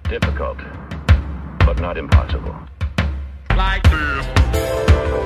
Difficult, but not impossible. Like this.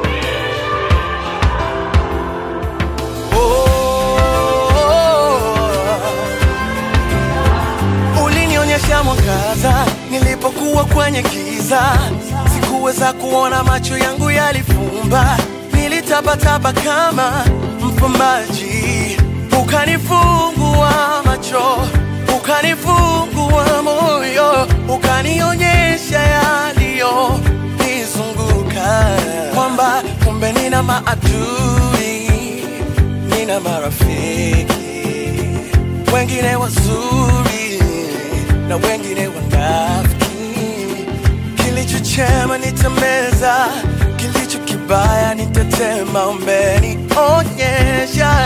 Oh, ulinionyesha mwangaza nilipokuwa kwenye giza, sikuweza kuona, macho yangu yalifumba, nilitabataba kama mpambaji, ukanifungua macho, ukanifungua moyo, ukanionyesha yaliyo nizunguka, kwamba kumbe nina maadui, nina marafiki wengine wazuri na wengine wanafiki. Kilicho chema nitameza, kilicho kibaya nitatema. Umenionyesha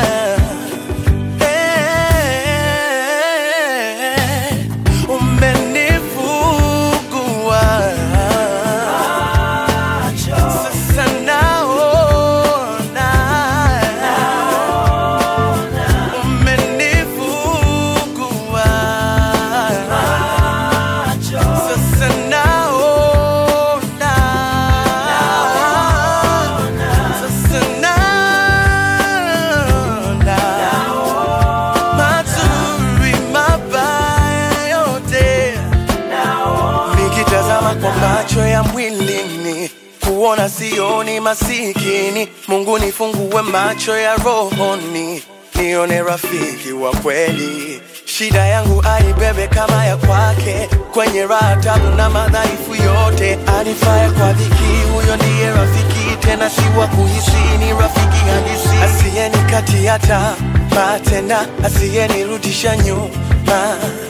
Eh, umenifungua. Sasa naona umenifungua sasa naona sasa naona mazuri mabaya yote nikitazama kwa macho ya mwilini kuona sioni masikini mungu nifungue macho ya rohoni nione rafiki wa kweli shida yangu aibebe kama ya kwake kwenye raha tabu na madhaifu yote anifaya kwa dhiki huyo ndiye rafiki tena si wa kuhisi ni rafiki halisi asiyenikatia tamaa tena asiyenirudisha nyuma